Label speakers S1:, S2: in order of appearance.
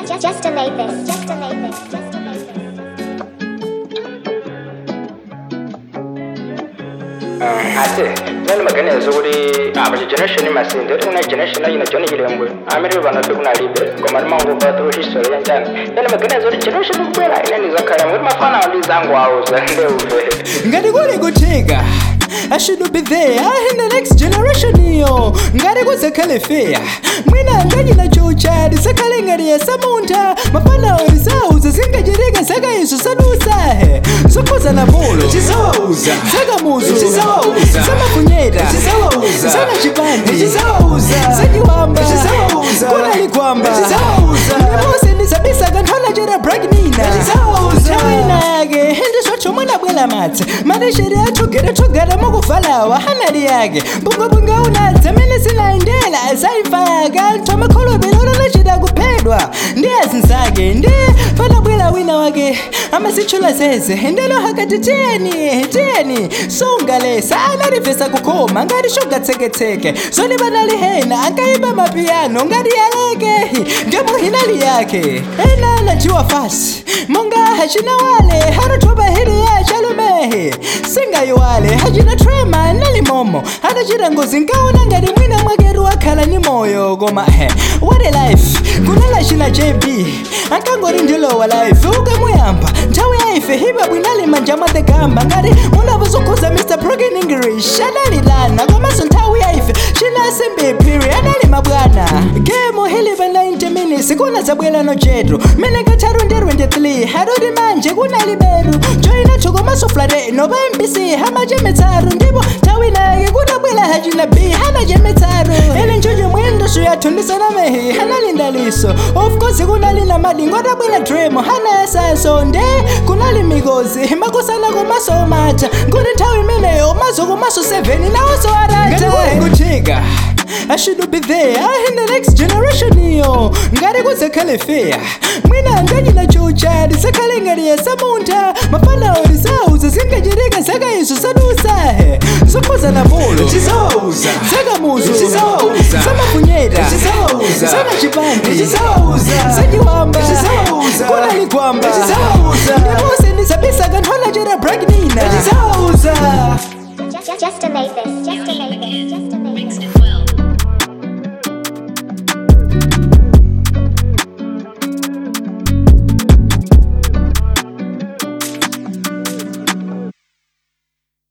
S1: Just, just to make this. Just to make this. Just to make this.
S2: ate nani maganizo kuri abachi generation masinde uri kuna generation yino joni yirembwe amiri bana pe kuna libe kwa marima ngo ba tu history ya njana nani maganizo kuri generation kubera ina ni zakara muri mafana ndi zangu auza nde uve
S3: ngati kuli kuthika I should be there in the next generation iyo ngati kuzakhale fair mwina nganyina chucha lisakhale ngati yasamuntha mafana orisauza zingachitika zakaiso sadusahe zokhuza na polo
S4: Zizawauza.
S3: zakamuzu
S4: Zizawauza.
S3: zamafunyeta
S4: Zizawauza.
S3: zakachipandi
S4: Zizawauza.
S3: zachiwamba
S4: Zizawauza.
S3: kunalikwamba
S4: Zizawauza.
S3: ndipose ndisabisa kanthola chera bragnina
S4: Zizawauza.
S3: yake hendiswacho mwana bwela matse madesheri atogera togera mukuvalawa hanali yake mbungabunga unadza mene sinaendela saifaka ntomakholovelo lachida kuphedwa ndiyazinzake ndi panabwela wina wake amasitchula zeze ndelo hakati tiyeni tiyeni sungalesa analivesa kukhoma ngati shogatseketseke zoni banalihena ankayimba mapiyano ngati yaleke ngemuhinali yake ena najiwa fasi monga hachina wale haruthoba hili ya chalumehe singayiwale hachina trema nalimomo hatachita ngozi nkaona ngati mwina mwakeru wakhala ni moyo koma he what a life kunala china jb ankangori ndilowa life ukamuyamba nthawi yaife hipa bwinali manja matekamba ngati munavozokhuza mr broken english adalilana komanso nthawi yaife chinasimbi piri adali mabwana gemo hilipa 90 minutes kuna zabwelano jetu mene katharu ndi 23 harudi manje kunali beru joina chokomaso flate nopa mbc hamachemetsaru ndipo nthawi nake kunabwela hachina b hanachemetsaru ene njojo mwendo suyatundisana mehi hanalinda liso of course kunali na madingo atabwela dream hanayasaso nde kunali mikozi makosana komaso macha kuti nthawi imeneyo mazo komaso 7 nawoso arata kuthika I should be there in the next generation iyo ngati kuzakhale fair mwina nganyina chucha lisakhale ngati yasamuntha mafana orisauza zingachitika zakaiso sadusahe zokhuza na polo
S4: Zizawauza.
S3: zakamuzu
S4: Zizawauza.
S3: zamafunyeta
S4: Zizawauza.
S3: zakachipandi
S4: Zizawauza.
S3: zachiwamba
S4: Zizawauza.
S3: kunalikwamba
S4: Zizawauza.
S3: ndipose ndisabisa kanthola chera bragnina
S4: Zizawauza.
S1: Just, just to make this.